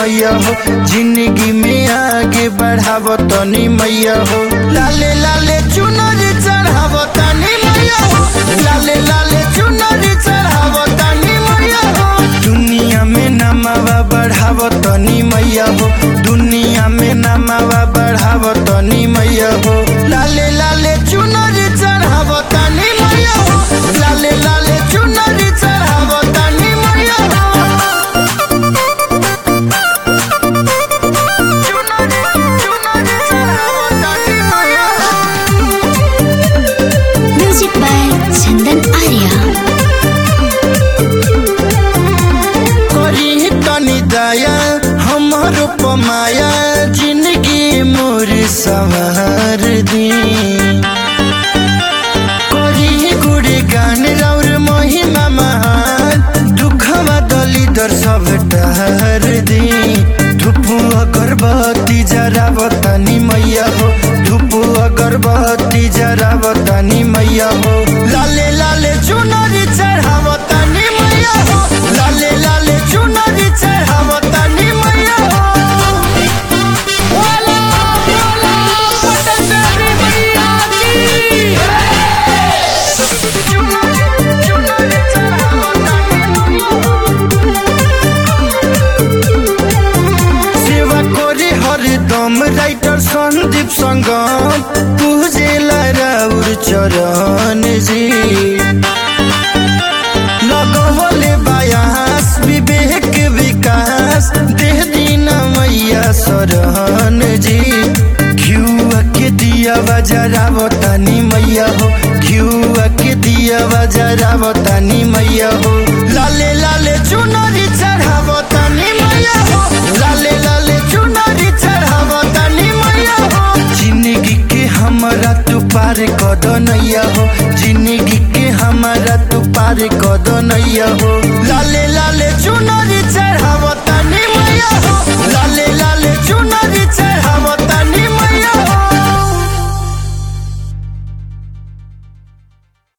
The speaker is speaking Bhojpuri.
मैया हो जिंदगी में आगे बढ़ाव तनी मैया हो लाले लाले चुनरी चढ़ाव तनी मैया हो लाले लाले चुनरी चढ़ाव तनी मैया हो दुनिया में नमावा बढ़ाव तनी मैया हो दुनिया में नमावा बढ़ाव तनी मैया हो लाले लाले चुनरी चढ़ाव तनी मैया हो लाले लाले चुनरी चढ़ाव तनी मैया हो चुनरी चुनरी चढ़ाव तनी मैया हो Music by Chandan Arya. करी तनी दया हमर पमाया जिंदगी मोर सवार दी करी गुड़ी गान रौर महिमा महान दुखवा दलिदर सब टहर दी धुपु अगरबत्ती जरावतानी मैया हो धुपु अगरबत्ती जरावतानी मैया हो लाले लाले चुनरी चढ़ावतानी मैया हो लाले लाले चुनरी चढ़ावतानी मैया हो वाला वाला पटचरी मैया की चुनरी चुनरी चढ़ावतानी मैया सेवा करे हरदम राइटर सन्दीप सङ्गम पूजेला राउर चरण जी लगवले बायास विवेक विकास देह दिन मैया शरण जी घिउआ के दिया बजरावतानी मैया हो घिउआ के दिया बजरावतानी मैया हो लाले लाले चुनरी चढ़ावतानी मैया हो लाले लाले चुनरी चढ़ावतानी मैया हो जिंदगी के हमरा तू पार कद नैया हो जिंदगी के हमरा तू पार कद नैया हो लाले लाले चुनरी चढ़ावतानी मैया हो